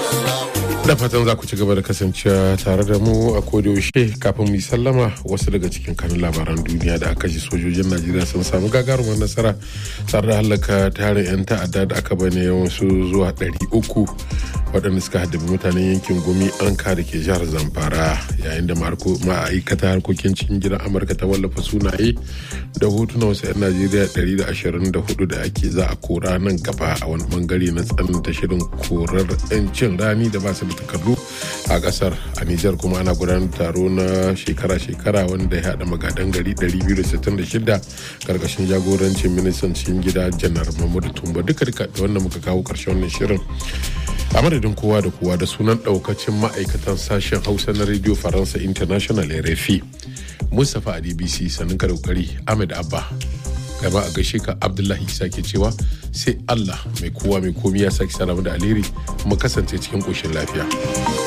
da fatan za ku ci gaba da kasancewa tare da mu a yaushe kafin mu yi sallama wasu daga cikin kanun labaran duniya da aka ji sojojin najeriya sun samu gagarumar nasara tare da halaka tarin 'yan ta'adda da aka bane wasu zuwa 300 waɗanda suka haddabi mutanen yankin gumi anka da ke jihar zamfara yayin da ma'aikata harkokin cikin gidan amurka ta wallafa sunaye da hotuna wasu 'yan najeriya 124 da ake za a kora nan gaba a wani bangare na tsananta shirin korar 'yancin rani da ba su da takardu a kasar a nijar kuma ana gudanar taro na shekara-shekara wanda ya haɗa magadan gari 266 karkashin jagorancin ministan cikin gida janar mahmudu tumba duka duka da wanda muka kawo karshen wannan shirin a madadin kowa da kowa da sunan daukacin ma'aikatan sashen hausa na radio faransa international rfi mustapha a dbc sannan ka daukari ahmed abba gaba a gaishe ka abdullahi isa ke cewa sai allah mai kowa mai komi ya sake salamu da alheri mu kasance cikin koshin lafiya